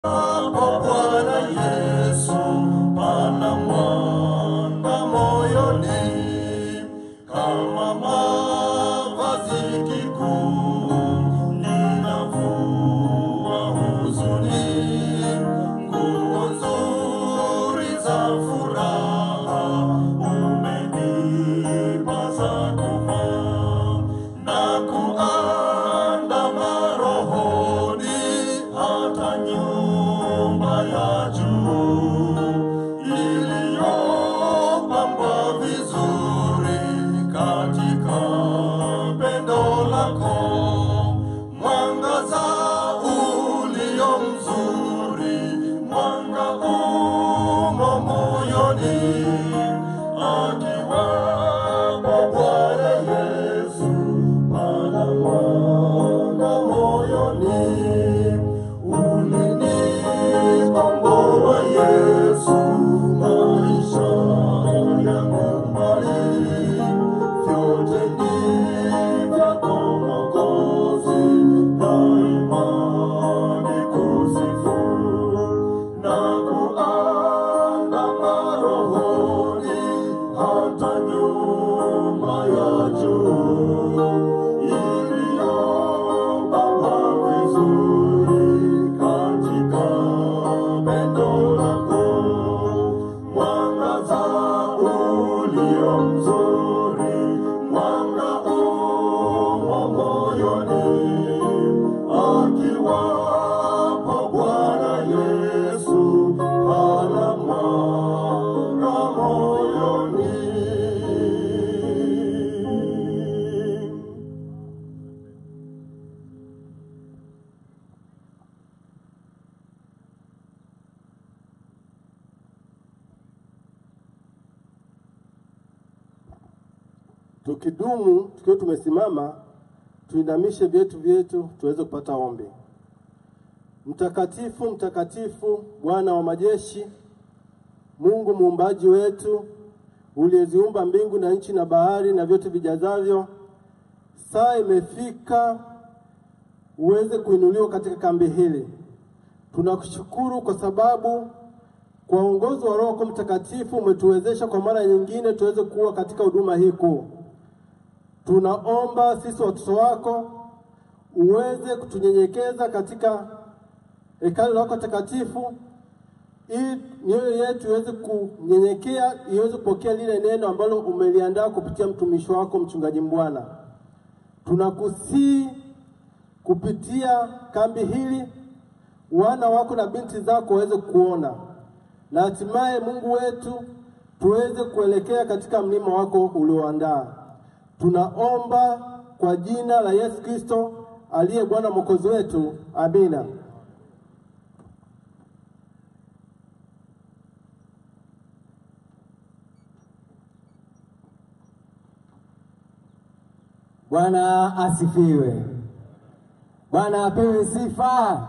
Bwana Yesu pana mwanga moyoni, kama mavazi kikuu linavua huzuni, nguo nzuri za furaha umenipa za kuvaa na kuandama rohoni hata nyumba ya juu iliyopambwa vizuri katika pendo lako, mwangaza ulio mzuri, mwanga umo moyoni, akiwapo Bwana Yesu pana mwanga moyoni. Ulinikomboa Yesu, maisha yangu mbali, vyote ni vyako Mwokozi, daima nikusifu na kuandama rohoni hata nyuma ya juu iliyopambwa vizuri katika pendo lako, mwangaza ulio mzuri, mwanga umo moyoni, akiwapo Bwana Yesu ana mwanga moyoni. Tukidumu tukiwa tumesimama, tuinamishe vyetu vyetu tuweze kupata ombi. Mtakatifu, mtakatifu, Bwana wa majeshi, Mungu muumbaji wetu, uliyeziumba mbingu na nchi na bahari na vyote vijazavyo, saa imefika uweze kuinuliwa katika kambi hili. Tunakushukuru kwa sababu kwa uongozi wa Roho Mtakatifu umetuwezesha kwa mara nyingine tuweze kuwa katika huduma hii kuu. Tunaomba sisi watoto wako uweze kutunyenyekeza katika hekalu lako takatifu, ili mioyo yetu iweze kunyenyekea, iweze kupokea lile neno ambalo umeliandaa kupitia mtumishi wako mchungaji Mbwana. Tunakusii kupitia kambi hili, wana wako na binti zako waweze kuona na hatimaye Mungu wetu tuweze kuelekea katika mlima wako ulioandaa. Tunaomba kwa jina la Yesu Kristo aliye Bwana mwokozi wetu, amina. Bwana asifiwe. Bwana apewe sifa.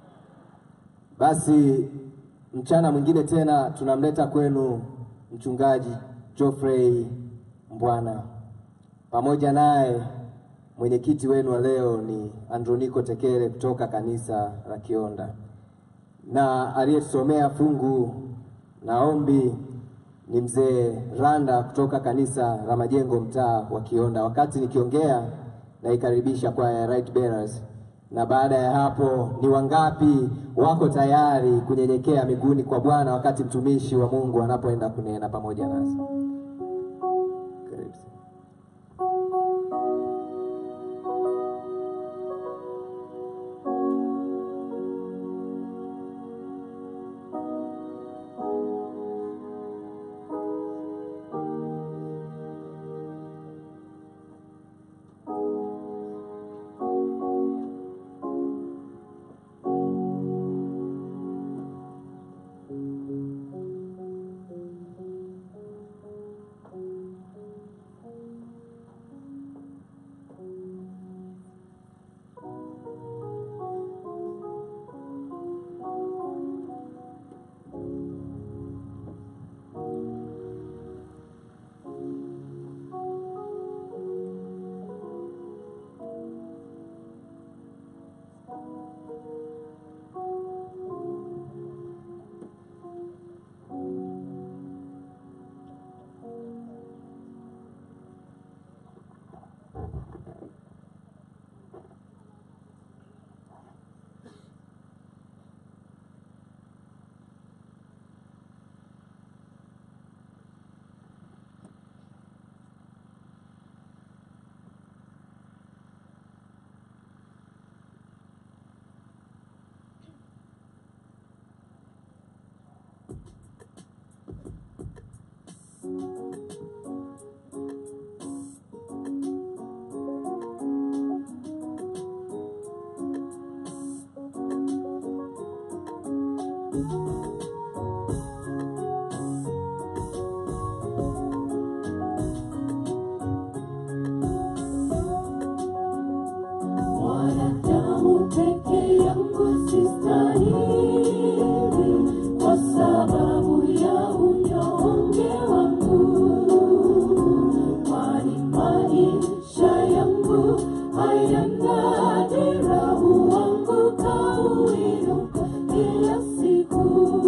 Basi mchana mwingine tena tunamleta kwenu mchungaji Geoffrey Mbwana, pamoja naye mwenyekiti wenu wa leo ni Androniko Tekere kutoka kanisa la Kionda, na aliyetusomea fungu na ombi ni mzee Randa kutoka kanisa la Majengo mtaa wa Kionda. Wakati nikiongea naikaribisha kwaya ya Right Bearers, na baada ya hapo ni wangapi wako tayari kunyenyekea miguuni kwa Bwana wakati mtumishi wa Mungu anapoenda kunena pamoja nasi? Karibu sana. Wanadamu peke yangu sistahili, kwa sababu ya unyonge wangu, kwani maisha yangu hayana dira, huanguka huinuka kila siku.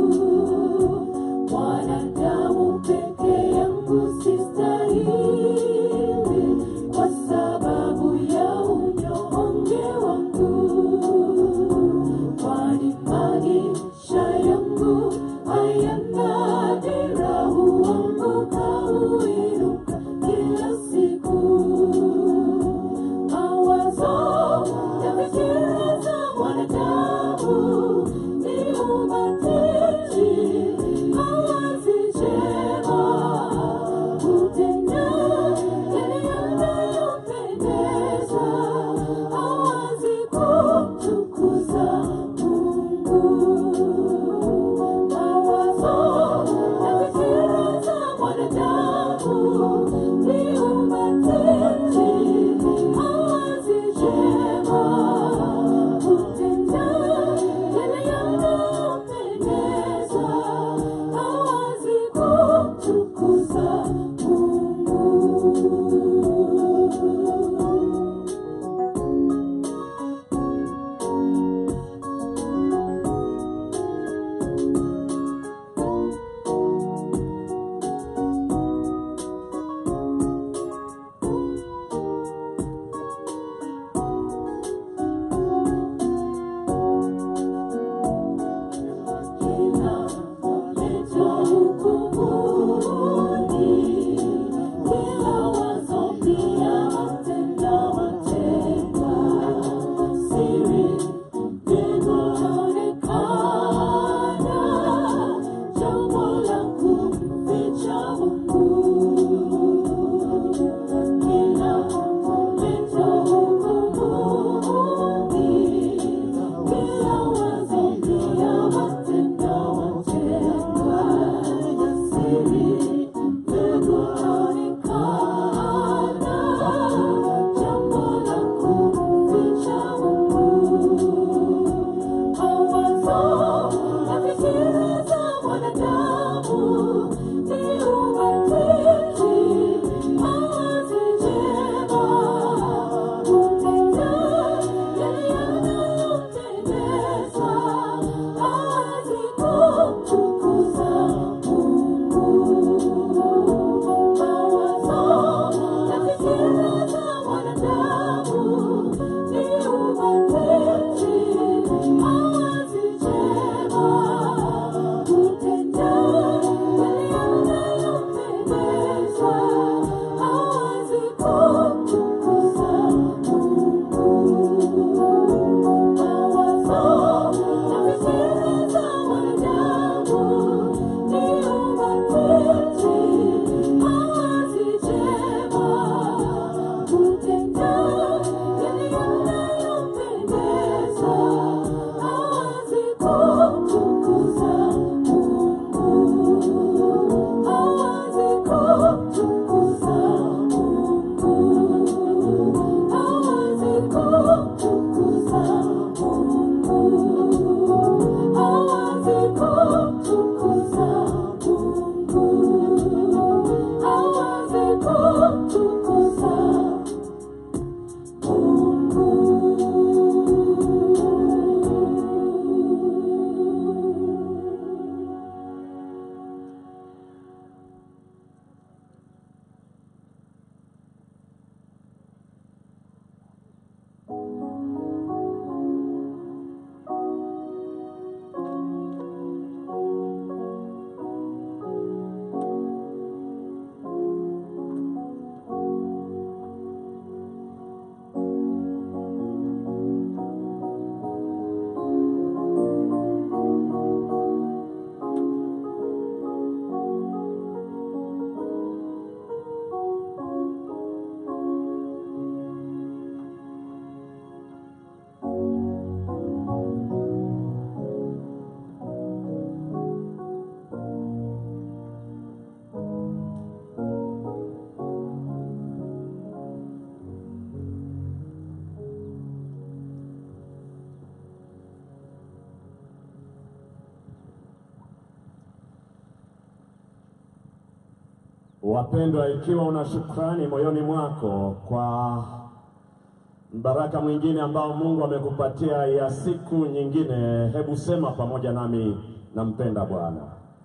Wapendwa, ikiwa una shukrani moyoni mwako kwa baraka mwingine ambao Mungu amekupatia ya siku nyingine, hebu sema pamoja nami, nampenda Bwana.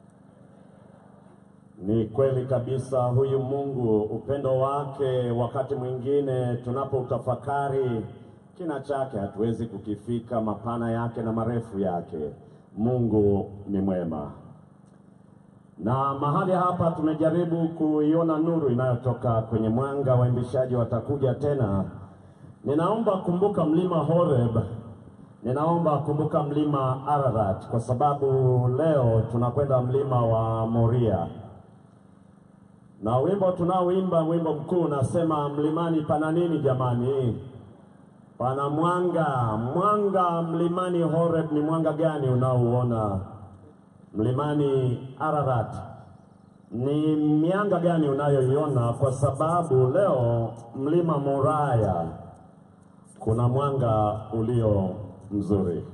Ni kweli kabisa, huyu Mungu upendo wake, wakati mwingine tunapoutafakari kina chake hatuwezi kukifika, mapana yake na marefu yake. Mungu ni mwema na mahali hapa tumejaribu kuiona nuru inayotoka kwenye mwanga. Waimbishaji watakuja tena. Ninaomba kumbuka mlima Horeb, ninaomba kumbuka mlima Ararat, kwa sababu leo tunakwenda mlima wa Moria, na wimbo tunaoimba, wimbo mkuu unasema mlimani pana nini jamani? Pana mwanga. Mwanga mlimani Horeb ni mwanga gani unaouona? Mlimani Ararat ni mianga gani unayoiona? Kwa sababu leo mlima Moraya kuna mwanga ulio mzuri.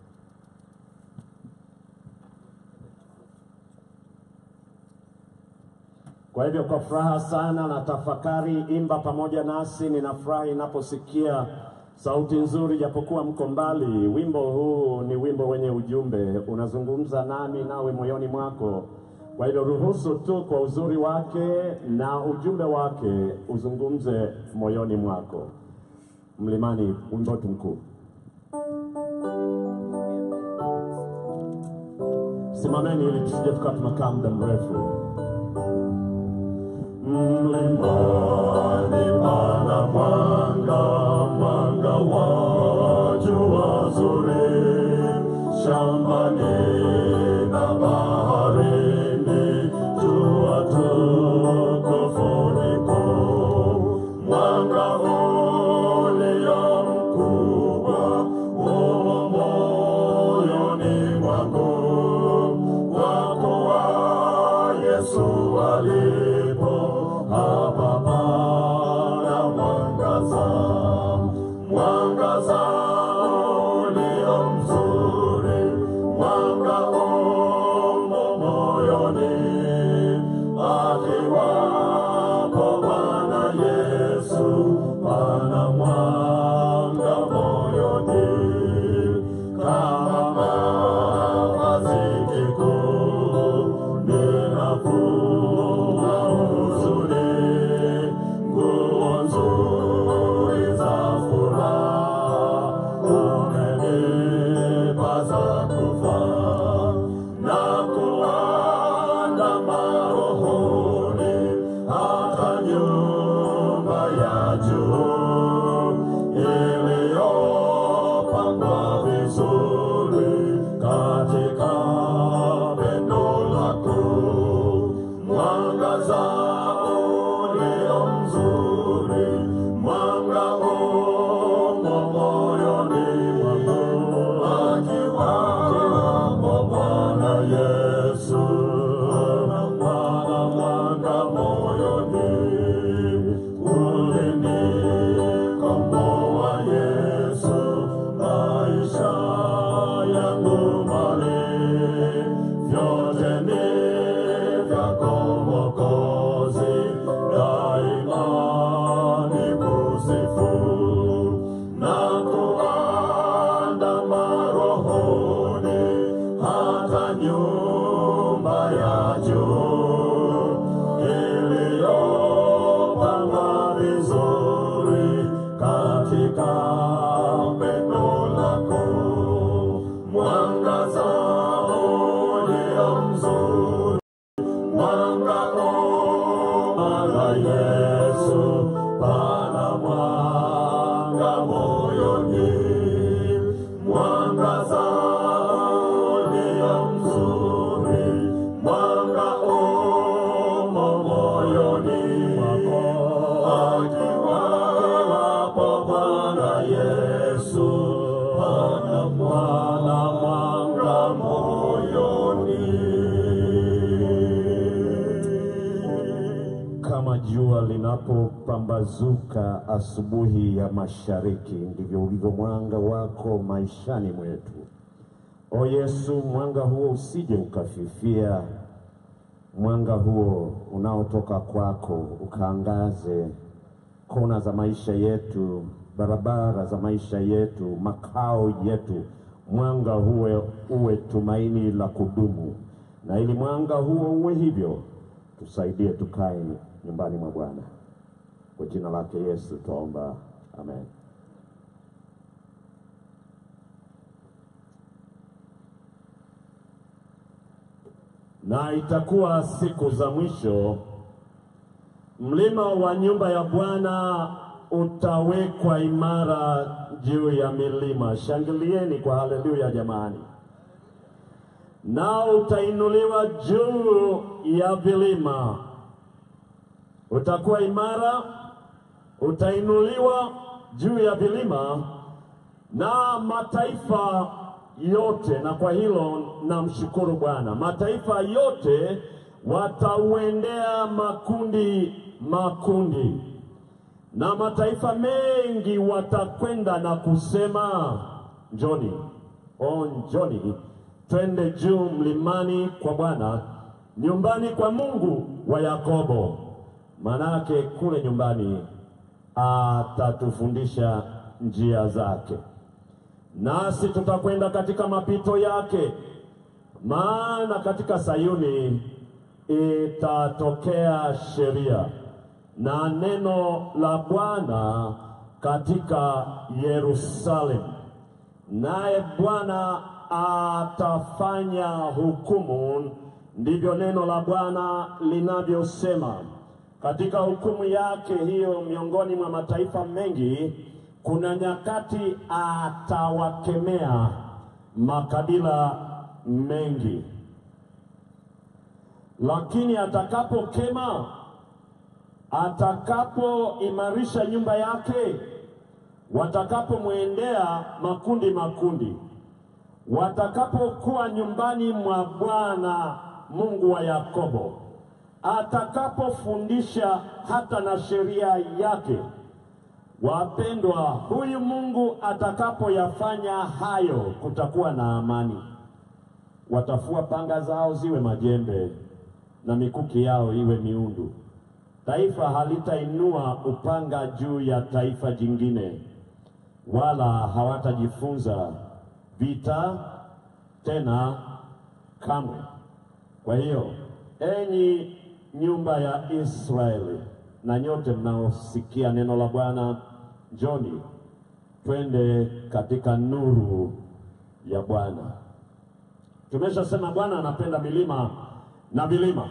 Kwa hivyo kwa furaha sana na tafakari, imba pamoja nasi. Ninafurahi ninaposikia sauti nzuri, japokuwa mko mbali. Wimbo huu ni wimbo wenye ujumbe, unazungumza nami nawe moyoni mwako. Kwa hivyo ruhusu tu kwa uzuri wake na ujumbe wake uzungumze moyoni mwako. Mlimani, wimbo wetu mkuu. Simameni ili tusije tukawa tumekaa muda mrefu. Mlimani pana mwanga, mwanga wa jua zuri, shambani na baharini, jua tukufu lipo. Mwanga ulio mkubwa umo moyoni mwangu, wako wa Yesu alipo hapa pana mwangaza, mwangaza ulio mzuri, mwanga umo moyoni, akiwapo Bwana Yesu, pana mwanga moyoni, kama mavazi kikuu ninavua huzuni, nguo nzuri za furaha umenipa za kuvaa na kuandama rohoni hata nyumba ya juu iliyopangwa vizuri katika pendo lako, mwangaza ulio mzuri, mwanga umo moyoni mwangu, akiwapo Bwana Yesu, pana mwanga moyoni, ulinikomboa Yesu, maisha yangu mali, vyote ni vyako Mwokozi, daima nikusifu na kuandama rohoni hata nyumba ya juu iliyopangwa vizuri katika pendo lako, mwangaza ulio mzuri, mwanga umala Yesu, pana mwanga moyoni, mwangaza ulio mzuri, mwanga umo moyoni mwako, akiwapo Bwana Yesu, pana mwana mwanga moyoni. Kama jua linapopambazuka asubuhi ya mashariki, ndivyo ulivyo mwanga wako maishani mwetu. O Yesu, mwanga huo usije ukafifia, mwanga huo unaotoka kwako ukaangaze kona za maisha yetu, barabara za maisha yetu, makao yetu. Mwanga huo uwe tumaini la kudumu, na ili mwanga huo uwe hivyo, tusaidie tukae nyumbani mwa Bwana. Kwa jina lake Yesu twaomba, amen. Na itakuwa siku za mwisho, mlima wa nyumba ya Bwana utawekwa imara juu ya milima. Shangilieni kwa haleluya jamani! Nao utainuliwa juu ya vilima, utakuwa imara, utainuliwa juu ya vilima na mataifa yote, na kwa hilo namshukuru Bwana. Mataifa yote watauendea makundi makundi, na mataifa mengi watakwenda na kusema, njoni, o njoni, twende juu mlimani kwa Bwana, nyumbani kwa Mungu wa Yakobo. Manake kule nyumbani atatufundisha njia zake nasi tutakwenda katika mapito yake, maana katika Sayuni itatokea sheria na neno la Bwana katika Yerusalemu, naye Bwana atafanya hukumu. Ndivyo neno la Bwana linavyosema. Katika hukumu yake hiyo miongoni mwa mataifa mengi kuna nyakati atawakemea makabila mengi, lakini atakapokema, atakapoimarisha nyumba yake, watakapomwendea makundi makundi, watakapokuwa nyumbani mwa Bwana Mungu wa Yakobo, atakapofundisha hata na sheria yake Wapendwa, huyu Mungu atakapoyafanya hayo, kutakuwa na amani. Watafua panga zao ziwe majembe na mikuki yao iwe miundu. Taifa halitainua upanga juu ya taifa jingine, wala hawatajifunza vita tena kamwe. Kwa hiyo, enyi nyumba ya Israeli na nyote mnaosikia neno la Bwana, njoni twende katika nuru ya Bwana. Tumeshasema Bwana anapenda milima na vilima,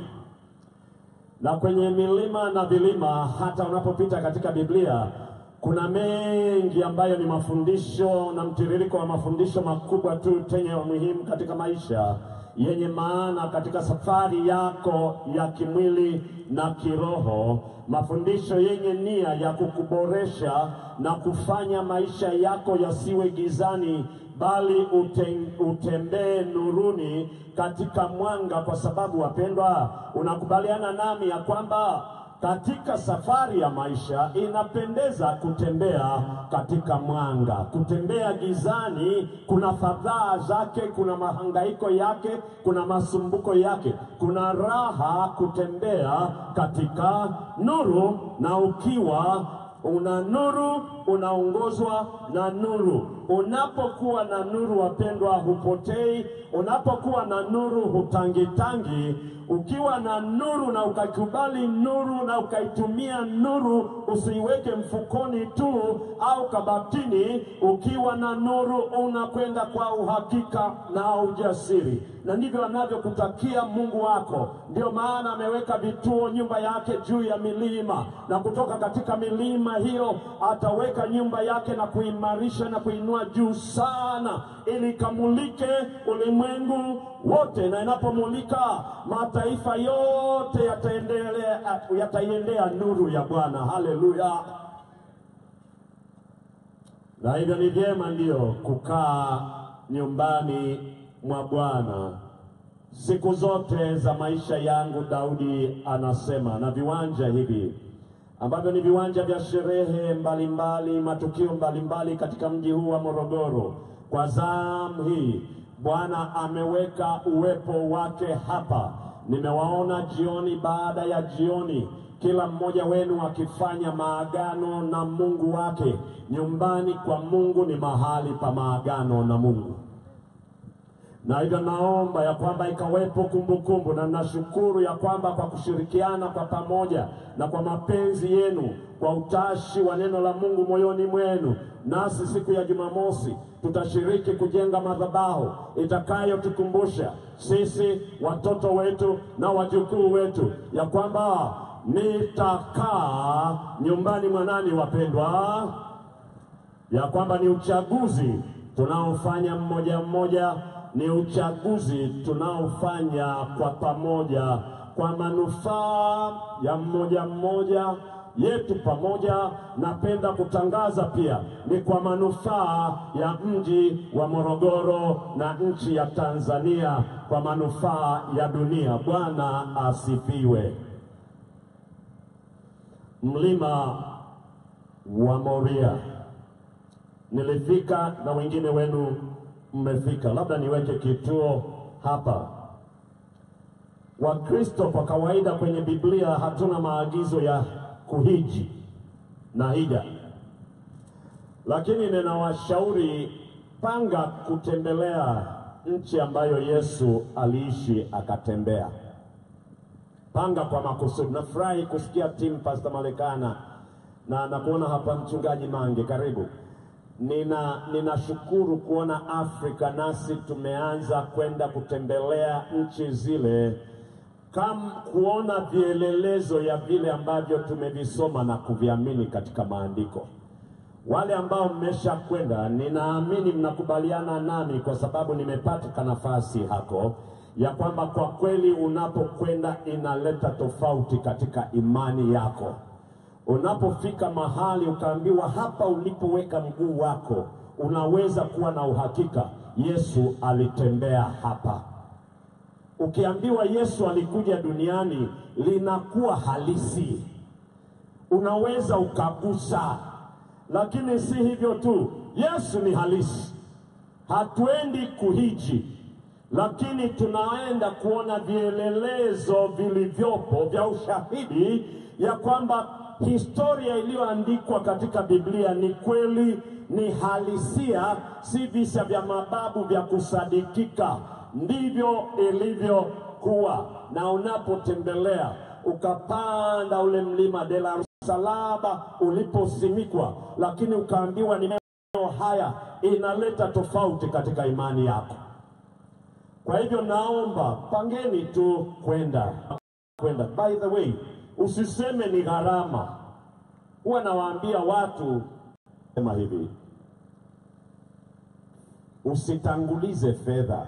na kwenye milima na vilima, hata unapopita katika Biblia kuna mengi ambayo ni mafundisho na mtiririko wa mafundisho makubwa tu tenye umuhimu katika maisha yenye maana katika safari yako ya kimwili na kiroho, mafundisho yenye nia ya kukuboresha na kufanya maisha yako yasiwe gizani, bali ute, utembee nuruni katika mwanga, kwa sababu wapendwa, unakubaliana nami ya kwamba katika safari ya maisha inapendeza kutembea katika mwanga. Kutembea gizani kuna fadhaa zake, kuna mahangaiko yake, kuna masumbuko yake. Kuna raha kutembea katika nuru, na ukiwa una nuru unaongozwa na nuru. Unapokuwa na nuru, wapendwa, hupotei. Unapokuwa na nuru hutangitangi. Ukiwa na nuru na ukakubali nuru na ukaitumia nuru, usiiweke mfukoni tu au kabatini. Ukiwa na nuru unakwenda kwa uhakika na ujasiri, na ndivyo anavyokutakia Mungu wako. Ndio maana ameweka vituo nyumba yake juu ya milima, na kutoka katika milima hiyo ataweka nyumba yake na kuimarisha na kuinua juu sana, ili kamulike ulimwengu wote, na inapomulika mataifa yote yataendelea yataiendea nuru ya Bwana. Haleluya! Na hivyo ni vyema ndio kukaa nyumbani mwa Bwana siku zote za maisha yangu. Daudi anasema, na viwanja hivi ambavyo ni viwanja vya sherehe mbalimbali, matukio mbalimbali katika mji huu wa Morogoro. Kwa zamu hii Bwana ameweka uwepo wake hapa, Nimewaona jioni baada ya jioni, kila mmoja wenu akifanya maagano na Mungu wake. Nyumbani kwa Mungu ni mahali pa maagano na Mungu na hivyo naomba ya kwamba ikawepo kumbukumbu, na nashukuru ya kwamba kwa kushirikiana kwa pamoja na kwa mapenzi yenu, kwa utashi wa neno la Mungu moyoni mwenu, nasi siku ya Jumamosi tutashiriki kujenga madhabahu itakayotukumbusha sisi watoto wetu na wajukuu wetu ya kwamba nitakaa nyumbani mwa nani, wapendwa? ya kwamba ni uchaguzi tunaofanya mmoja mmoja, ni uchaguzi tunaofanya kwa pamoja, kwa manufaa ya mmoja mmoja yetu pamoja. Napenda kutangaza pia ni kwa manufaa ya mji wa Morogoro na nchi ya Tanzania, kwa manufaa ya dunia. Bwana asifiwe. Mlima wa Moria nilifika na wengine wenu mmefika. Labda niweke kituo hapa. Wakristo kwa kawaida kwenye Biblia hatuna maagizo ya kuhiji na hija, lakini ninawashauri panga kutembelea nchi ambayo Yesu aliishi akatembea. Panga kwa makusudi. Nafurahi kusikia timu Pastor Malekana na nakuona hapa mchungaji Mange, karibu. Nina ninashukuru kuona Afrika nasi tumeanza kwenda kutembelea nchi zile kam kuona vielelezo ya vile ambavyo tumevisoma na kuviamini katika maandiko. Wale ambao mmesha kwenda, ninaamini mnakubaliana nami, kwa sababu nimepata nafasi hako ya kwamba kwa kweli unapokwenda inaleta tofauti katika imani yako. Unapofika mahali ukaambiwa hapa ulipoweka mguu wako, unaweza kuwa na uhakika Yesu alitembea hapa. Ukiambiwa Yesu alikuja duniani, linakuwa halisi, unaweza ukagusa. Lakini si hivyo tu, Yesu ni halisi. Hatuendi kuhiji, lakini tunaenda kuona vielelezo vilivyopo vya ushahidi ya kwamba historia iliyoandikwa katika Biblia ni kweli, ni halisia, si visa vya mababu vya kusadikika. Ndivyo ilivyokuwa. Na unapotembelea ukapanda ule mlima de la msalaba uliposimikwa, lakini ukaambiwa ni maeneo haya, inaleta tofauti katika imani yako. Kwa hivyo naomba pangeni tu kwenda kwenda. By the way, usiseme ni gharama. Huwa nawaambia watu sema hivi, usitangulize fedha,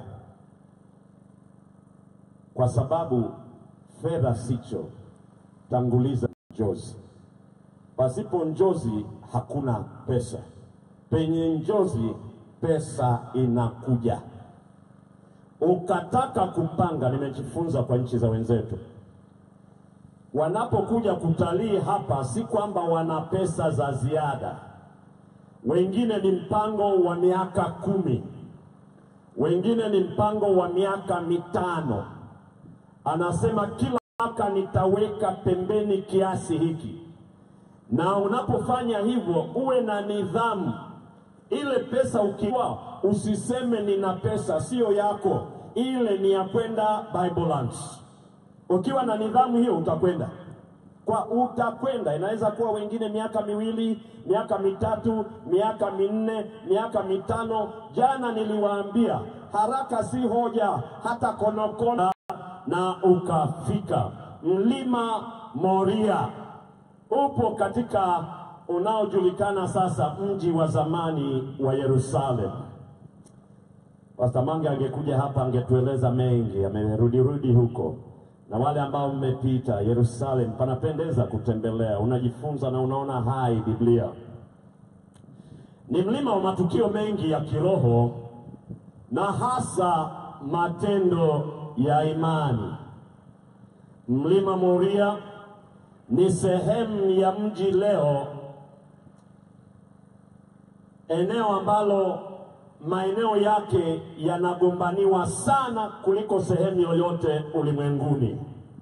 kwa sababu fedha sicho, tanguliza njozi. Pasipo njozi hakuna pesa, penye njozi pesa inakuja. Ukataka kupanga, nimejifunza kwa nchi za wenzetu wanapokuja kutalii hapa, si kwamba wana pesa za ziada. Wengine ni mpango wa miaka kumi, wengine ni mpango wa miaka mitano. Anasema kila mwaka nitaweka pembeni kiasi hiki, na unapofanya hivyo uwe na nidhamu. Ile pesa ukiwa, usiseme nina pesa, siyo yako, ile ni ya kwenda Bible Lunch. Ukiwa na nidhamu hiyo utakwenda kwa utakwenda. Inaweza kuwa wengine miaka miwili, miaka mitatu, miaka minne, miaka mitano. Jana niliwaambia haraka si hoja, hata konokono, na ukafika. Mlima Moria upo katika unaojulikana sasa mji wa zamani wa Yerusalemu. Pastor Mange angekuja hapa angetueleza mengi, amerudirudi huko na wale ambao mmepita Yerusalemu, panapendeza kutembelea, unajifunza na unaona hai Biblia. Ni mlima wa matukio mengi ya kiroho na hasa matendo ya imani. Mlima Moria ni sehemu ya mji leo, eneo ambalo maeneo yake yanagombaniwa sana kuliko sehemu yoyote ulimwenguni.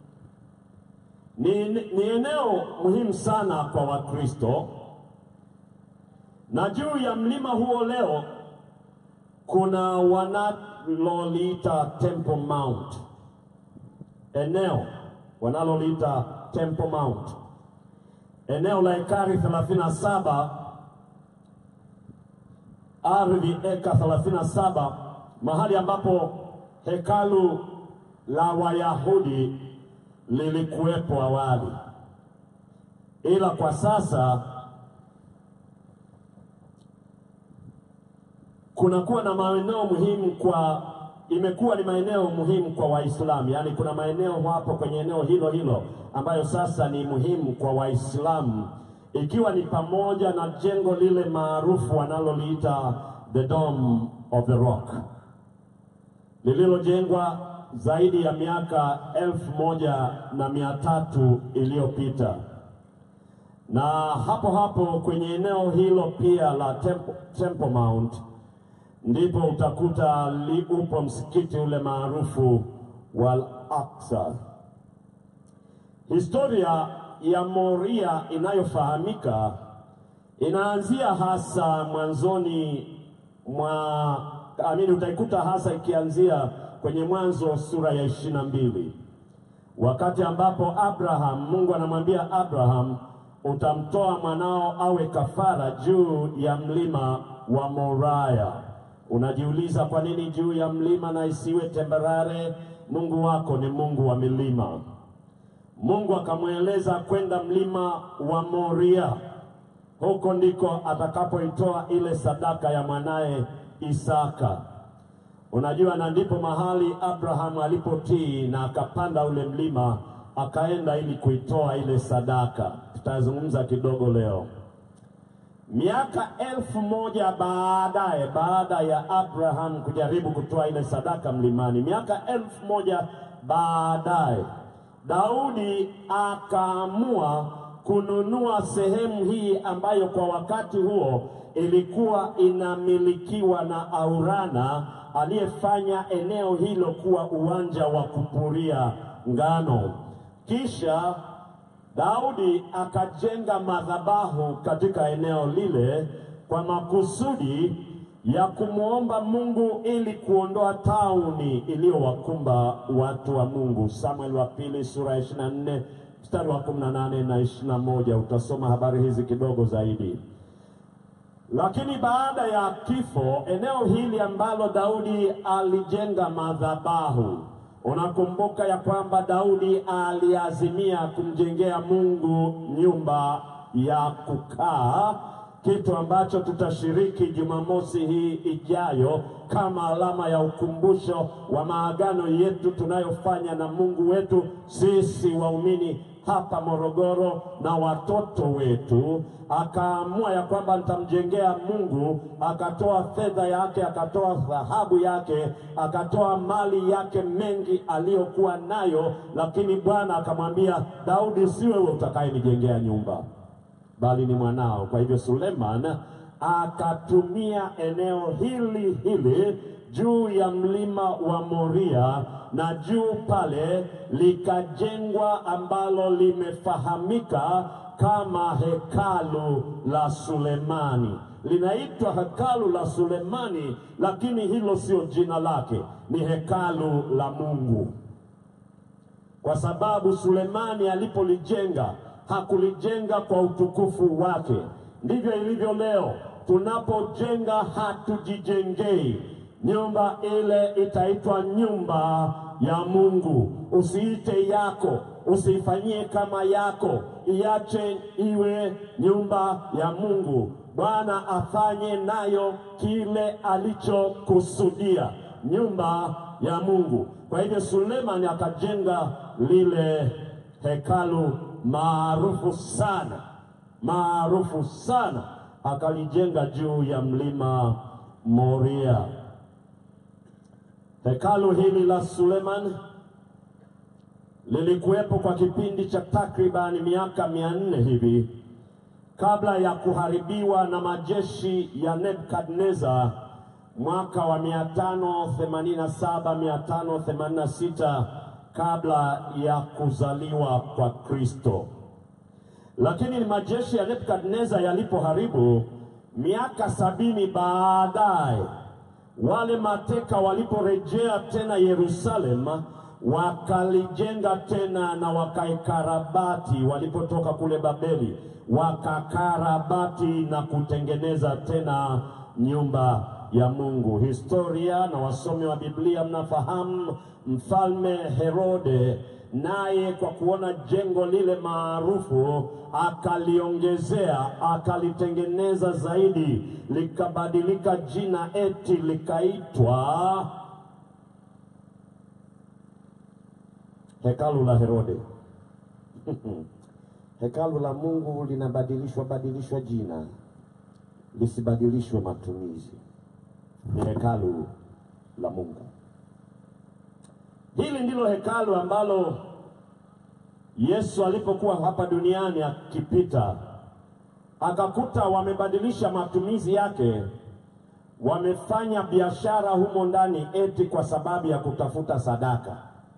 Ni, ni eneo muhimu sana kwa Wakristo, na juu ya mlima huo leo kuna wanaloliita Temple Mount, eneo wanaloliita Temple Mount, eneo la ekari 37 ardhi eka 37 mahali ambapo hekalu la Wayahudi lilikuwepo awali, ila kwa sasa kunakuwa na maeneo muhimu kwa imekuwa ni maeneo muhimu kwa Waislamu, yaani kuna maeneo hapo kwenye eneo hilo hilo ambayo sasa ni muhimu kwa Waislamu, ikiwa ni pamoja na jengo lile maarufu wanaloliita the Dome of the Rock lililojengwa zaidi ya miaka elfu moja na mia tatu iliyopita na hapo hapo kwenye eneo hilo pia la Temple, Temple Mount ndipo utakuta li, upo msikiti ule maarufu wa Al-Aqsa. Historia ya Moria inayofahamika inaanzia hasa mwanzoni mwa amini, utaikuta hasa ikianzia kwenye Mwanzo sura ya ishirini na mbili wakati ambapo Abraham, Mungu anamwambia Abraham, utamtoa mwanao awe kafara juu ya mlima wa Moraya. Unajiuliza, kwa nini juu ya mlima na isiwe tembarare? Mungu wako ni Mungu wa milima. Mungu akamweleza kwenda mlima wa Moria, huko ndiko atakapoitoa ile sadaka ya mwanaye Isaka. Unajua, na ndipo mahali Abrahamu alipotii na akapanda ule mlima akaenda ili kuitoa ile sadaka. Tutazungumza kidogo leo. Miaka elfu moja baadaye, baada ya Abraham kujaribu kutoa ile sadaka mlimani, miaka elfu moja baadaye, Daudi akaamua kununua sehemu hii ambayo kwa wakati huo ilikuwa inamilikiwa na Aurana aliyefanya eneo hilo kuwa uwanja wa kupuria ngano. Kisha Daudi akajenga madhabahu katika eneo lile kwa makusudi ya kumwomba Mungu ili kuondoa tauni iliyowakumba watu wa Mungu. Samuel wa pili sura ya 24 mstari wa 18 na 21, utasoma habari hizi kidogo zaidi. Lakini baada ya kifo, eneo hili ambalo Daudi alijenga madhabahu, unakumbuka ya kwamba Daudi aliazimia kumjengea Mungu nyumba ya kukaa, kitu ambacho tutashiriki Jumamosi hii ijayo kama alama ya ukumbusho wa maagano yetu tunayofanya na Mungu wetu sisi waumini hapa Morogoro na watoto wetu. Akaamua ya kwamba nitamjengea Mungu, akatoa fedha yake, akatoa dhahabu yake, akatoa mali yake mengi aliyokuwa nayo, lakini Bwana akamwambia Daudi, si wewe utakayenijengea nyumba, bali ni mwanao. Kwa hivyo Suleman akatumia eneo hili hili juu ya mlima wa Moria na juu pale likajengwa ambalo limefahamika kama hekalu la Sulemani. Linaitwa hekalu la Sulemani, lakini hilo sio jina lake, ni hekalu la Mungu, kwa sababu Sulemani alipolijenga hakulijenga kwa utukufu wake. Ndivyo ilivyo leo, tunapojenga hatujijengei nyumba ile itaitwa nyumba ya Mungu. Usiite yako, usiifanyie kama yako, iache iwe nyumba ya Mungu. Bwana afanye nayo kile alichokusudia, nyumba ya Mungu. Kwa hivyo Sulemani akajenga lile hekalu maarufu sana, maarufu sana, akalijenga juu ya mlima Moria. Hekalu hili la Suleman lilikuwepo kwa kipindi cha takribani miaka mia nne hivi kabla ya kuharibiwa na majeshi ya Nebukadneza mwaka wa 587 586 kabla ya kuzaliwa kwa Kristo. Lakini majeshi ya Nebukadneza yalipoharibu miaka sabini baadaye, wale mateka waliporejea tena Yerusalem, wakalijenga tena na wakaikarabati. Walipotoka kule Babeli, wakakarabati na kutengeneza tena nyumba ya Mungu. Historia na wasomi wa Biblia mnafahamu mfalme Herode naye kwa kuona jengo lile maarufu akaliongezea akalitengeneza zaidi, likabadilika jina eti likaitwa hekalu la Herode. hekalu la Mungu linabadilishwa badilishwa jina, lisibadilishwe matumizi. Ni hekalu la Mungu. Hili ndilo hekalu ambalo Yesu alipokuwa hapa duniani akipita, akakuta wamebadilisha matumizi yake, wamefanya biashara humo ndani eti kwa sababu ya kutafuta sadaka.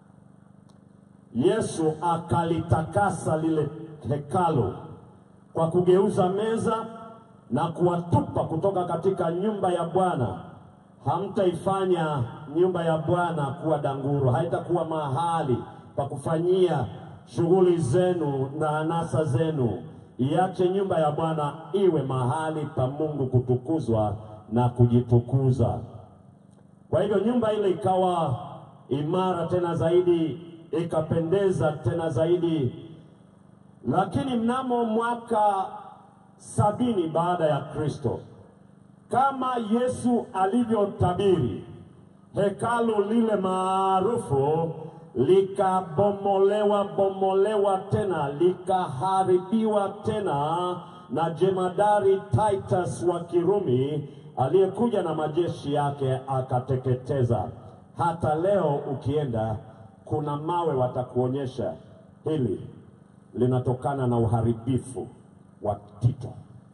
Yesu akalitakasa lile hekalu kwa kugeuza meza na kuwatupa kutoka katika nyumba ya Bwana. Hamtaifanya nyumba ya Bwana kuwa danguro, haitakuwa mahali pa kufanyia shughuli zenu na anasa zenu. Iache nyumba ya Bwana iwe mahali pa Mungu kutukuzwa na kujitukuza. Kwa hivyo nyumba ile ikawa imara tena zaidi, ikapendeza tena zaidi. Lakini mnamo mwaka sabini baada ya Kristo, kama Yesu alivyotabiri, hekalu lile maarufu likabomolewa bomolewa tena likaharibiwa tena na jemadari Titus wa Kirumi aliyekuja na majeshi yake akateketeza. Hata leo ukienda, kuna mawe watakuonyesha hili linatokana na uharibifu wa Tito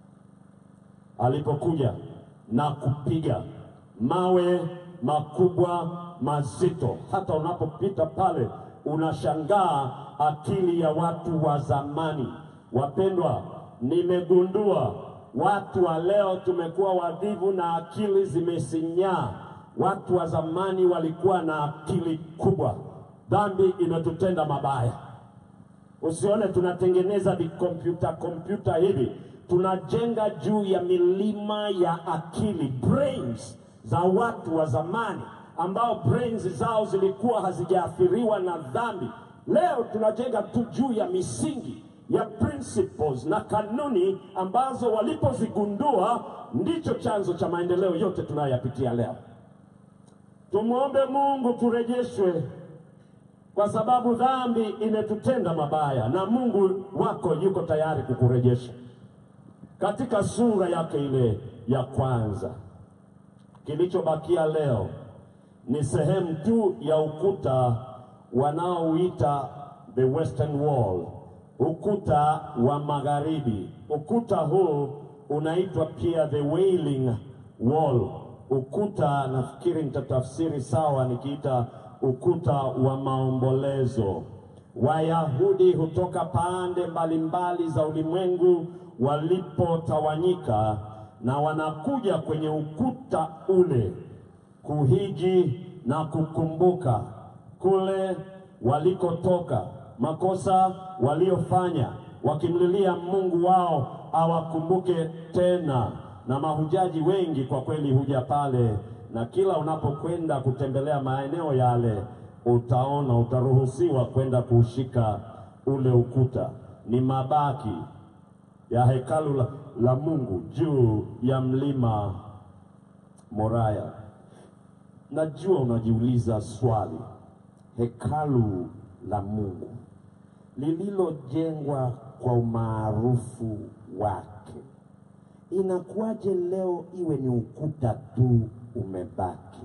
alipokuja na kupiga mawe makubwa mazito. Hata unapopita pale unashangaa akili ya watu wa zamani. Wapendwa, nimegundua watu wa leo tumekuwa wavivu na akili zimesinyaa. Watu wa zamani walikuwa na akili kubwa. Dhambi imetutenda mabaya. Usione tunatengeneza vikompyuta kompyuta hivi, tunajenga juu ya milima ya akili, brains za watu wa zamani ambao brains zao zilikuwa hazijaathiriwa na dhambi. Leo tunajenga tu juu ya misingi ya principles na kanuni ambazo walipozigundua ndicho chanzo cha maendeleo yote tunayoyapitia leo. Tumwombe Mungu turejeshwe kwa sababu dhambi imetutenda mabaya, na Mungu wako yuko tayari kukurejesha. Katika sura yake ile ya kwanza, kilichobakia leo ni sehemu tu ya ukuta wanaoita the western wall, ukuta wa magharibi. Ukuta huu unaitwa pia the wailing wall. Ukuta nafikiri nitatafsiri sawa nikiita ukuta wa maombolezo. Wayahudi hutoka pande mbalimbali za ulimwengu walipotawanyika, na wanakuja kwenye ukuta ule kuhiji na kukumbuka kule walikotoka, makosa waliofanya, wakimlilia Mungu wao awakumbuke tena. Na mahujaji wengi kwa kweli huja pale, na kila unapokwenda kutembelea maeneo yale, utaona utaruhusiwa kwenda kuushika ule ukuta. Ni mabaki ya hekalu la, la Mungu juu ya mlima Moraya. Najua unajiuliza swali, hekalu la Mungu lililojengwa kwa umaarufu wake, inakuwaje leo iwe ni ukuta tu umebaki?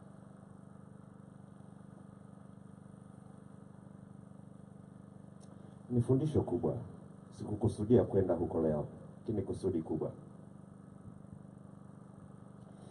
Ni fundisho kubwa. Sikukusudia kwenda huko leo, lakini kusudi kubwa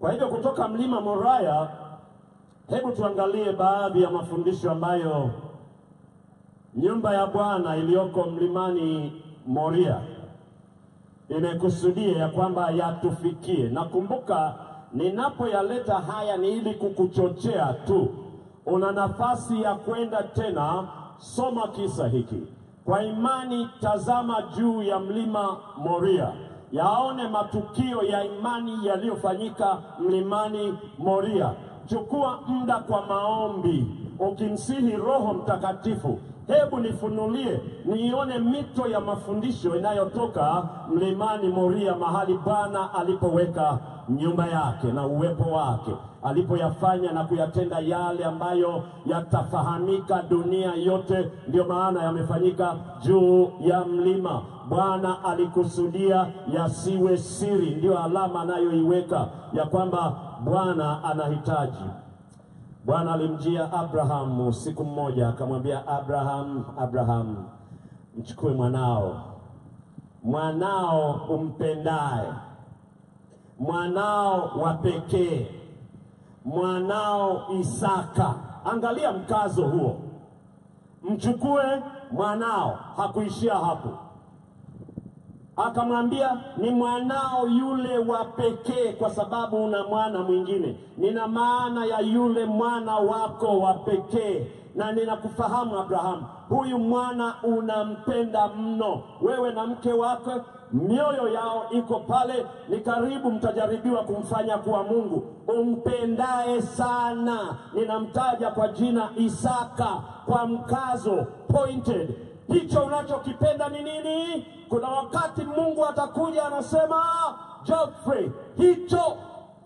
Kwa hivyo kutoka mlima Moraya, hebu tuangalie baadhi ya mafundisho ambayo nyumba ya Bwana iliyoko mlimani Moria imekusudia ya kwamba yatufikie. Nakumbuka ninapoyaleta haya ni ili kukuchochea tu. Una nafasi ya kwenda tena, soma kisa hiki kwa imani, tazama juu ya mlima Moria, yaone matukio ya imani yaliyofanyika mlimani Moria. Chukua muda kwa maombi, ukimsihi Roho Mtakatifu hebu nifunulie niione mito ya mafundisho inayotoka mlimani Moria, mahali Bwana alipoweka nyumba yake na uwepo wake, alipoyafanya na kuyatenda yale ambayo yatafahamika dunia yote. Ndiyo maana yamefanyika juu ya mlima. Bwana alikusudia yasiwe siri, ndiyo alama anayoiweka ya kwamba Bwana anahitaji Bwana alimjia Abrahamu siku mmoja akamwambia, Abraham, Abraham, mchukue mwanao, mwanao umpendaye, mwanao wa pekee, mwanao Isaka. Angalia mkazo huo, mchukue mwanao. Hakuishia hapo, akamwambia ni mwanao yule wa pekee, kwa sababu una mwana mwingine. Nina maana ya yule mwana wako wa pekee, na ninakufahamu Abrahamu, huyu mwana unampenda mno. Wewe na mke wake mioyo yao iko pale, ni karibu mtajaribiwa kumfanya kuwa Mungu. Umpendaye sana, ninamtaja kwa jina Isaka, kwa mkazo pointed hicho unachokipenda ni nini? Kuna wakati Mungu atakuja anasema, Geoffrey, hicho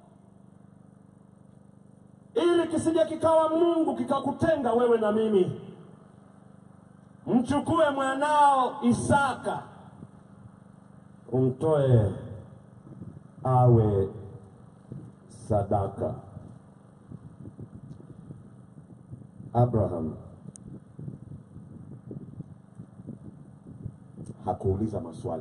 ili kisije kikawa Mungu kikakutenga wewe na mimi. Mchukue mwanao Isaka umtoe awe sadaka. Abraham hakuuliza maswali.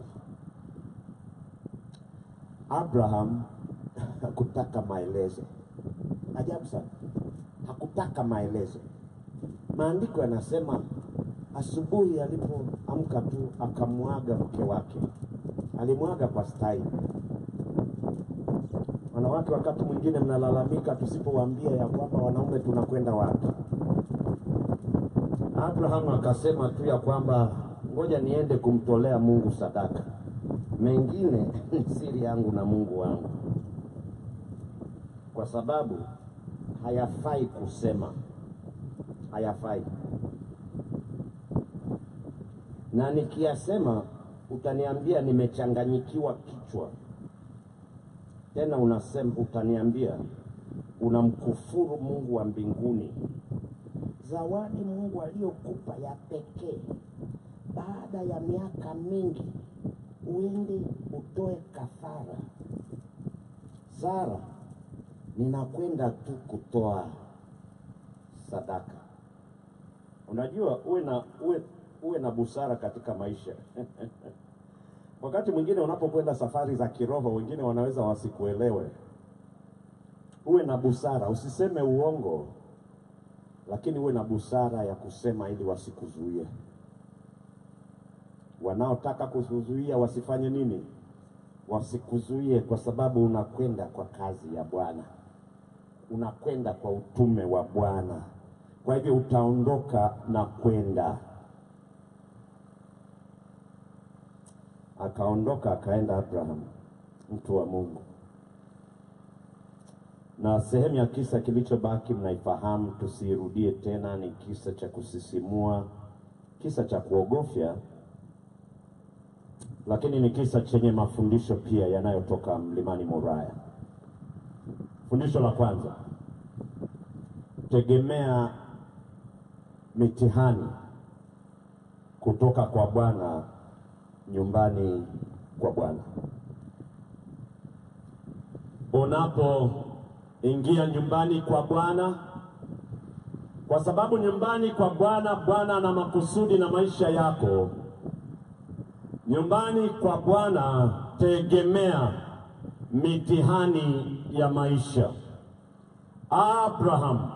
Abraham hakutaka maelezo. Ajabu sana, hakutaka maelezo. Maandiko yanasema asubuhi alipoamka tu akamwaga mke wake, alimwaga kwa staili. Wanawake wakati mwingine mnalalamika tusipowaambia ya kwamba wanaume tunakwenda wapi. Abraham akasema tu ya kwamba ngoja niende kumtolea Mungu sadaka, mengine ni siri yangu na Mungu wangu, kwa sababu hayafai kusema, hayafai na nikiyasema utaniambia nimechanganyikiwa kichwa. Tena unasema utaniambia unamkufuru Mungu wa mbinguni, zawadi Mungu aliyokupa ya pekee baada ya miaka mingi uende utoe kafara. Sara, ninakwenda tu kutoa sadaka. Unajua, uwe na uwe, uwe na busara katika maisha wakati mwingine unapokwenda safari za kiroho, wengine wanaweza wasikuelewe. Uwe na busara, usiseme uongo, lakini uwe na busara ya kusema ili wasikuzuie wanaotaka kuzuia wasifanye nini? Wasikuzuie, kwa sababu unakwenda kwa kazi ya Bwana, unakwenda kwa utume wa Bwana. Kwa hivyo utaondoka na kwenda. Akaondoka akaenda Abraham, mtu wa Mungu, na sehemu ya kisa kilichobaki mnaifahamu, tusiirudie tena. Ni kisa cha kusisimua, kisa cha kuogofya lakini ni kisa chenye mafundisho pia yanayotoka mlimani Moraya. Fundisho la kwanza, tegemea mitihani kutoka kwa Bwana nyumbani kwa Bwana. Unapoingia nyumbani kwa Bwana, kwa sababu nyumbani kwa Bwana, Bwana ana makusudi na maisha yako. Nyumbani kwa Bwana tegemea mitihani ya maisha. Abraham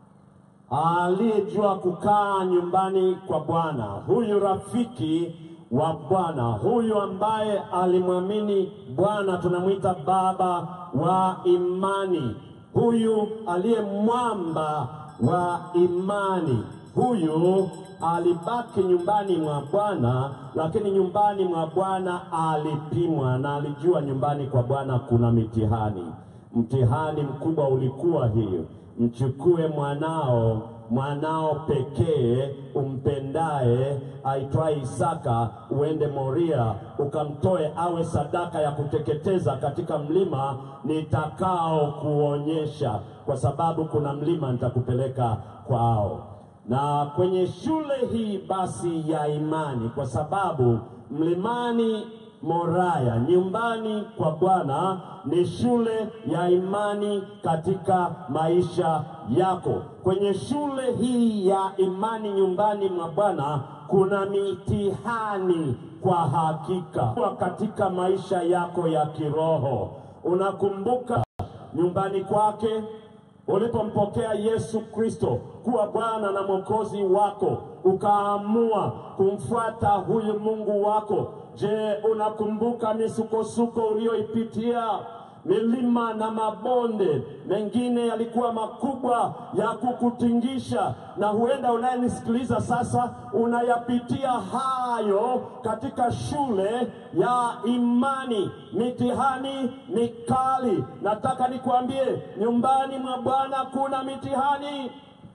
aliyejua kukaa nyumbani kwa Bwana, huyu rafiki wa Bwana, huyu ambaye alimwamini Bwana, tunamwita baba wa imani, huyu aliye mwamba wa imani, huyu alibaki nyumbani mwa Bwana, lakini nyumbani mwa Bwana alipimwa na alijua nyumbani kwa Bwana kuna mitihani. Mtihani mkubwa ulikuwa hiyo, mchukue mwanao mwanao pekee umpendaye aitwaye Isaka, uende Moria ukamtoe awe sadaka ya kuteketeza katika mlima nitakao kuonyesha, kwa sababu kuna mlima nitakupeleka kwao. Na kwenye shule hii basi ya imani, kwa sababu mlimani Moraya, nyumbani kwa Bwana ni shule ya imani katika maisha yako. Kwenye shule hii ya imani nyumbani mwa Bwana kuna mitihani kwa hakika Kwa katika maisha yako ya kiroho. Unakumbuka nyumbani kwake ulipompokea Yesu Kristo kuwa Bwana na Mwokozi wako, ukaamua kumfuata huyu Mungu wako. Je, unakumbuka misukosuko uliyoipitia? Milima na mabonde mengine yalikuwa makubwa ya kukutingisha, na huenda unayenisikiliza sasa unayapitia hayo katika shule ya imani. Mitihani mikali, nataka nikwambie, nyumbani mwa Bwana kuna mitihani,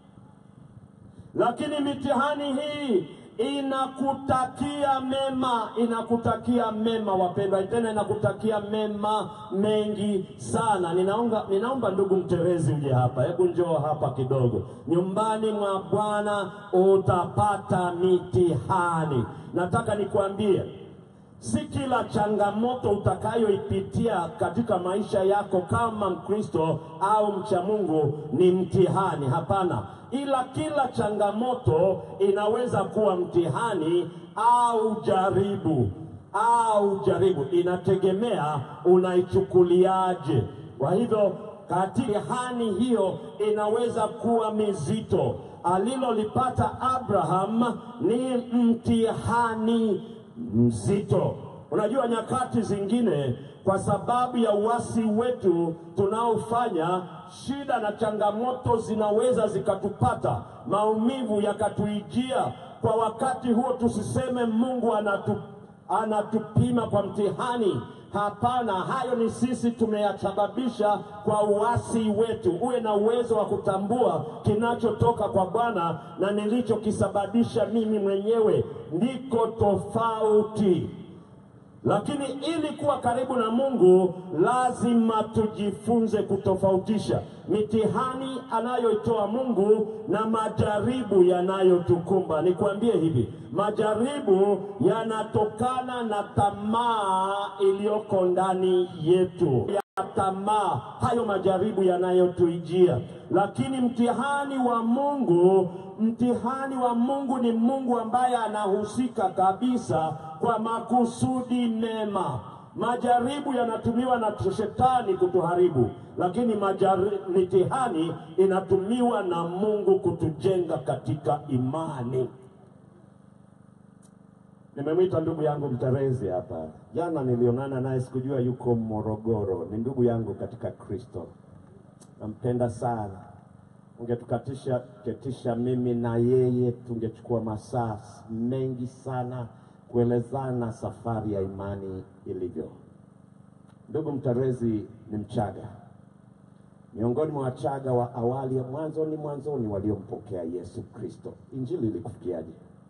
lakini mitihani hii inakutakia mema, inakutakia mema wapendwa, tena inakutakia mema mengi sana. Ninaomba, ninaomba ndugu Mterezi uje hapa, hebu njoo hapa kidogo. Nyumbani mwa Bwana utapata mitihani. Nataka nikwambie si kila changamoto utakayoipitia katika maisha yako kama Mkristo au mcha Mungu ni mtihani. Hapana, ila kila changamoto inaweza kuwa mtihani au jaribu au jaribu, inategemea unaichukuliaje. Kwa hivyo katika hani hiyo inaweza kuwa mizito. Alilolipata Abraham ni mtihani mzito. Unajua, nyakati zingine kwa sababu ya uasi wetu tunaofanya, shida na changamoto zinaweza zikatupata, maumivu yakatuijia. Kwa wakati huo tusiseme Mungu anatu, anatupima kwa mtihani. Hapana, hayo ni sisi tumeyasababisha kwa uasi wetu. Uwe na uwezo wa kutambua kinachotoka kwa Bwana na nilichokisababisha mimi mwenyewe, ndiko tofauti. Lakini ili kuwa karibu na Mungu lazima tujifunze kutofautisha mitihani anayoitoa Mungu na majaribu yanayotukumba. Nikwambie hivi, majaribu yanatokana na tamaa iliyoko ndani yetu ya tamaa, hayo majaribu yanayotuijia. Lakini mtihani wa Mungu, mtihani wa Mungu ni Mungu ambaye anahusika kabisa kwa makusudi mema. Majaribu yanatumiwa na shetani kutuharibu, lakini majari, mitihani inatumiwa na Mungu kutujenga katika imani. Nimemwita ndugu yangu Mterezi hapa jana, nilionana naye, sikujua yuko Morogoro. Ni ndugu yangu katika Kristo, nampenda sana. Ungetukatisha ketisha mimi na yeye, tungechukua masaa mengi sana kuelezana safari ya imani ilivyo. Ndugu Mterezi ni Mchaga, miongoni mwa Wachaga wa awali ya mwanzoni mwanzoni waliompokea Yesu Kristo. Injili ilikufikiaje?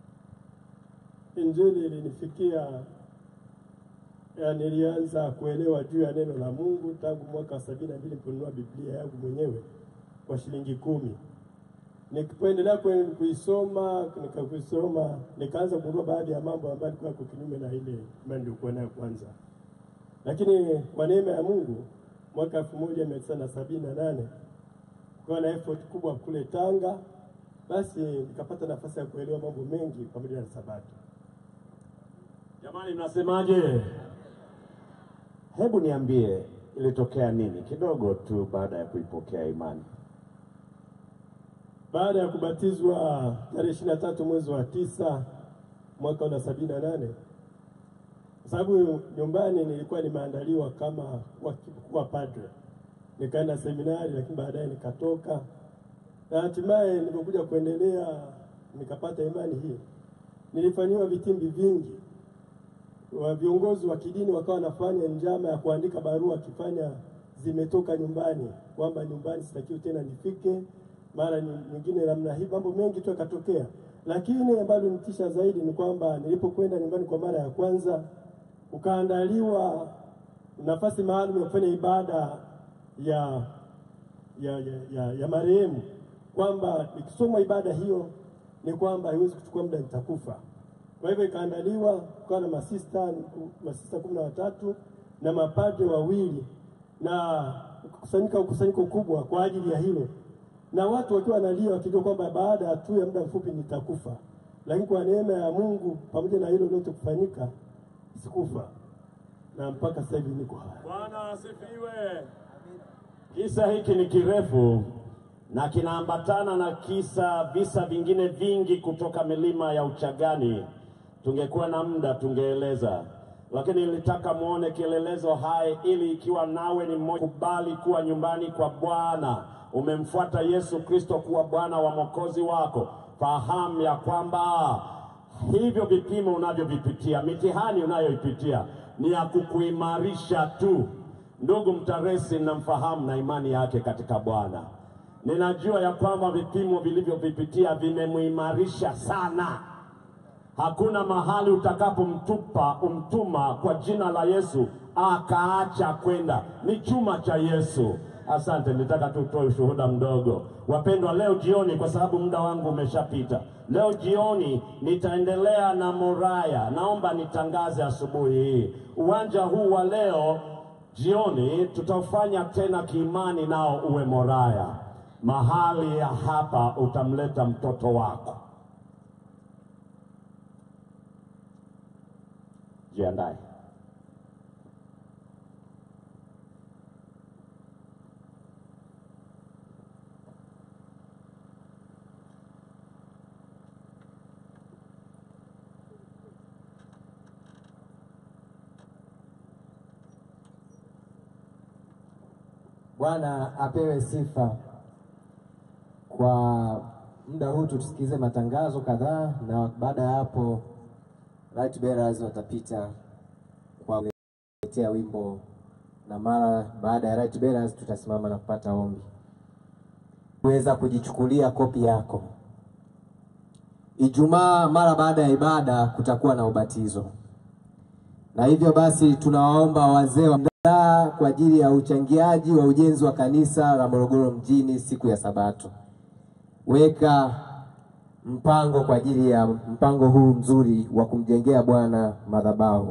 Injili ilinifikia ya, nilianza kuelewa juu ya neno la Mungu tangu mwaka wa sabini na mbili niliponunua Biblia yangu mwenyewe kwa shilingi kumi. Nikipoendelea kwe- kuisoma nikakuisoma, nikaanza kugundua baadhi ya mambo ambayo yalikuwa yako kinyume na ile imani nilikuwa nayo kwanza, lakini kwa neema ya Mungu mwaka elfu moja mia tisa na sabini na nane kukawa na effort kubwa kule Tanga, basi nikapata nafasi ya kuelewa mambo mengi pamoja na Sabato. Jamani, mnasemaje? Hebu niambie, ilitokea nini kidogo tu baada ya kuipokea imani? Baada ya kubatizwa tarehe ishirini na tatu mwezi wa tisa mwaka wa sabini na nane kwa sababu nyumbani nilikuwa nimeandaliwa kama kuwa, kuwa padre, nikaenda seminari, lakini baadaye nikatoka na hatimaye nilipokuja kuendelea nikapata imani hii. Nilifanyiwa vitimbi vingi, wa viongozi wa kidini wakawa wanafanya njama ya kuandika barua akifanya zimetoka nyumbani, kwamba nyumbani sitakiwi tena nifike, mara nyi- nyingine namna hii, mambo mengi tu yakatokea. Lakini ambalo nitisha zaidi ni kwamba nilipokwenda nyumbani kwa mara ya kwanza, ukaandaliwa nafasi maalum ya kufanya ibada ya ya, ya, ya, ya marehemu, kwamba ikisomwa ibada hiyo ni kwamba haiwezi kuchukua muda, nitakufa. Kwa hivyo ikaandaliwa, kukawa na masista masista kumi na watatu na mapadre wawili na kukusanyika ukusanyiko kubwa kwa ajili ya hilo, na watu wakiwa wanalia wakijua kwamba baada tu ya muda mfupi nitakufa, lakini kwa neema ya Mungu pamoja na hilo lote kufanyika, sikufa na mpaka sasa hivi niko hai. Bwana asifiwe. Kisa hiki ni kirefu na kinaambatana na kisa visa vingine vingi kutoka milima ya Uchagani. Tungekuwa na muda tungeeleza, lakini nilitaka muone kielelezo hai, ili ikiwa nawe ni mmoja kubali kuwa nyumbani kwa Bwana, umemfuata Yesu Kristo kuwa Bwana wa mwokozi wako, fahamu ya kwamba hivyo vipimo unavyovipitia, mitihani unayoipitia ni ya kukuimarisha tu. Ndugu Mtaresi namfahamu na imani yake katika Bwana. Ninajua ya kwamba vipimo vilivyovipitia vimemuimarisha sana. Hakuna mahali utakapomtupa umtuma kwa jina la Yesu akaacha kwenda, ni chuma cha Yesu. Asante, nitaka tu utoe ushuhuda mdogo. Wapendwa, leo jioni, kwa sababu muda wangu umeshapita, leo jioni nitaendelea na Moraya. Naomba nitangaze asubuhi hii, uwanja huu wa leo jioni tutaufanya tena kiimani, nao uwe Moraya. Mahali ya hapa utamleta mtoto wako. Jiandae. Bwana apewe sifa. Kwa muda huu tusikilize matangazo kadhaa, na baada ya hapo right bearers watapita kwa kuletea wimbo, na mara baada ya right bearers tutasimama na kupata ombi. Kuweza kujichukulia kopi yako. Ijumaa mara baada ya ibada kutakuwa na ubatizo, na hivyo basi tunawaomba wazee wa mdaa kwa ajili ya uchangiaji wa ujenzi wa kanisa la Morogoro mjini siku ya Sabato. Weka mpango kwa ajili ya mpango huu mzuri wa kumjengea Bwana madhabahu.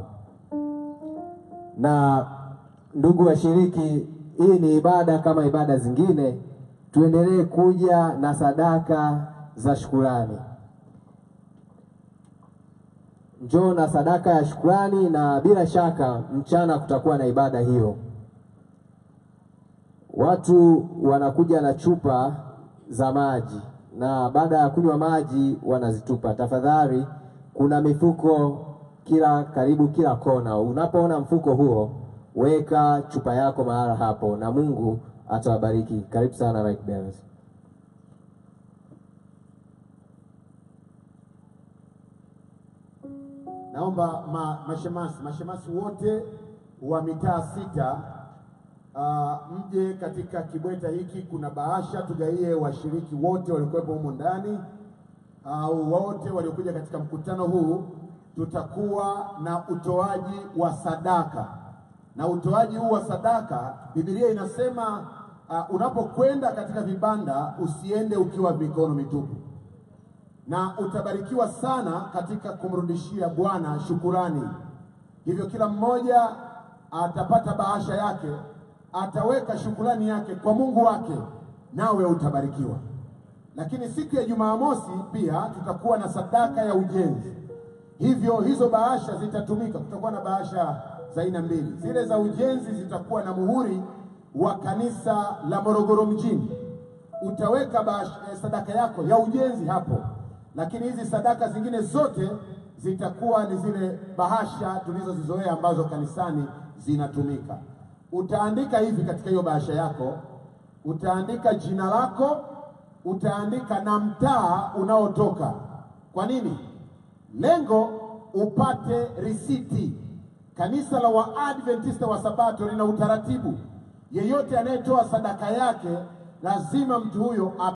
Na ndugu washiriki, hii ni ibada kama ibada zingine, tuendelee kuja na sadaka za shukurani. Njoo na sadaka ya shukrani, na bila shaka mchana kutakuwa na ibada hiyo. Watu wanakuja na chupa za maji na baada ya kunywa maji wanazitupa. Tafadhali, kuna mifuko kila karibu kila kona. Unapoona mfuko huo, weka chupa yako mahala hapo, na Mungu atawabariki. Karibu sana Right Bearers. Naomba ma, mashemasi mashemasi wote wa mitaa sita uh, mje katika kibweta hiki. Kuna bahasha tugaie washiriki wote waliokuwepo humo ndani au wote waliokuja katika mkutano huu. Tutakuwa na utoaji wa sadaka, na utoaji huu wa sadaka, Biblia inasema uh, unapokwenda katika vibanda usiende ukiwa mikono mitupu na utabarikiwa sana katika kumrudishia Bwana shukurani. Hivyo kila mmoja atapata bahasha yake, ataweka shukurani yake kwa Mungu wake, nawe utabarikiwa. Lakini siku ya Jumamosi pia tutakuwa na sadaka ya ujenzi, hivyo hizo bahasha zitatumika. Kutakuwa na bahasha za aina mbili. Zile za ujenzi zitakuwa na muhuri wa kanisa la Morogoro mjini. Utaweka bash, eh, sadaka yako ya ujenzi hapo, lakini hizi sadaka zingine zote zitakuwa ni zile bahasha tulizozizoea ambazo kanisani zinatumika. Utaandika hivi katika hiyo bahasha yako, utaandika jina lako, utaandika na mtaa unaotoka. Kwa nini? Lengo upate risiti. Kanisa la Waadventista wa Sabato lina utaratibu, yeyote anayetoa sadaka yake lazima mtu huyo